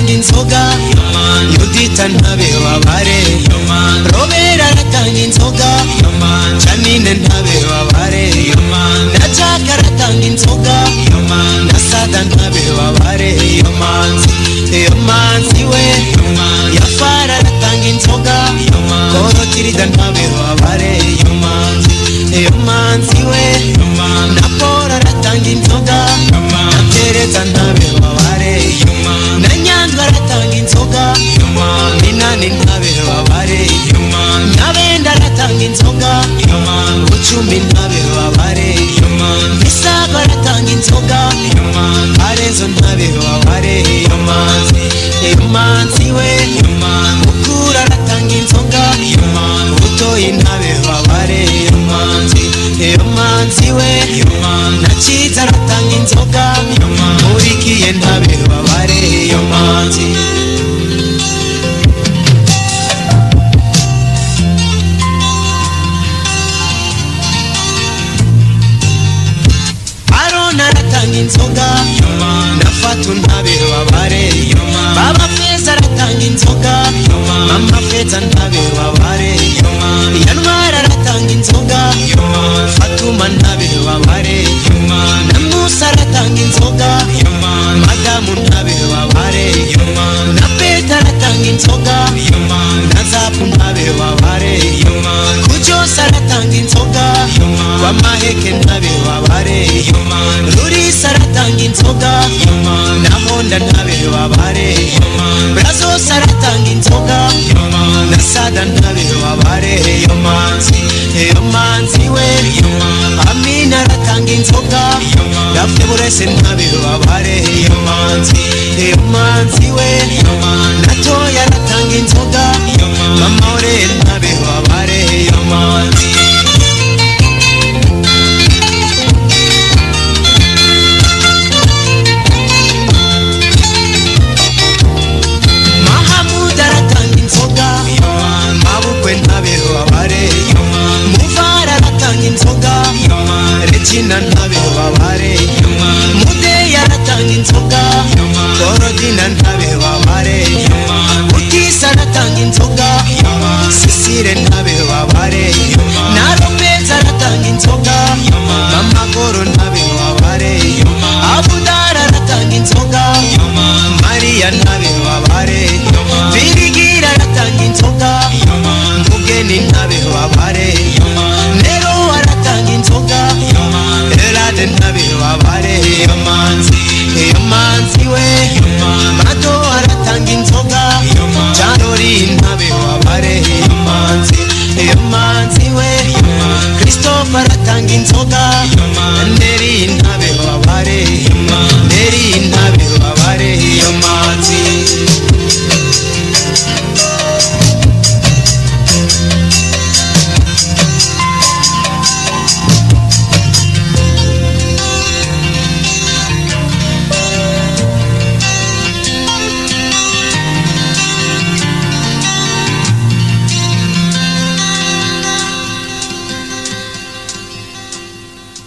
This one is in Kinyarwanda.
inzoga yudita ntabe wabare robera aratanga inzoga janine ntabe wabare na jaka aratanga inzoga na sada ntabe wabare iyo manzi iyo manzi we yafara aratanga inzoga koro kirida ntabe wabare iyo manzi iyo manzi we na paul aratanga inzoga na tereza ntabe wabare na nyanza aratanga inzoga minani ntabe wabare na benda aratanga inzoga bucumbi ntabe wabare misago aratanga inzoga arenzo ntabe wabare iyo manzi iyo manzi we mukura aratanga inzoga butoyi ntabe wabare iyo manzi iyo manzi we na cyiza aratanga inzoga murikiye ntabe wabare iyo manzi aroni aratanga inzoga na fatu ntabere babare baba feza aratanga inzoga mama feza ntabere babare yanwara aratanga inzoga fatuma ntabere babare na musa aratanga inzoga madamu ntabere babare na peta aratanga inzoga na zapu ntabere babare kujyose aratanga inzoga kwa maheke ntabere babare rurisa aratanga inzoga na honda ntabere babare brazos aratanga inzoga na sada ntabere babare iyo manzi iyo manzi we amina aratanga inzoga yafuburese ntabere babare iyo manzi iyo manzi we natoya aratanga inzoga mama ore ntabere babare iyo manzi mahamudu aratanga inzoga mabukwe ntabeho babare muvara aratanga inzoga regina ntabeho babare mudeyi aratanga inzoga korodina ntabeho babare utisa aratanga inzoga sisire ntabeho babare na romeza aratanga inzoga mamagoro ntabeho babare abudara aratanga inzoga mariya ntabeho babare birigira aratanga inzoga mugeni ntabe wabare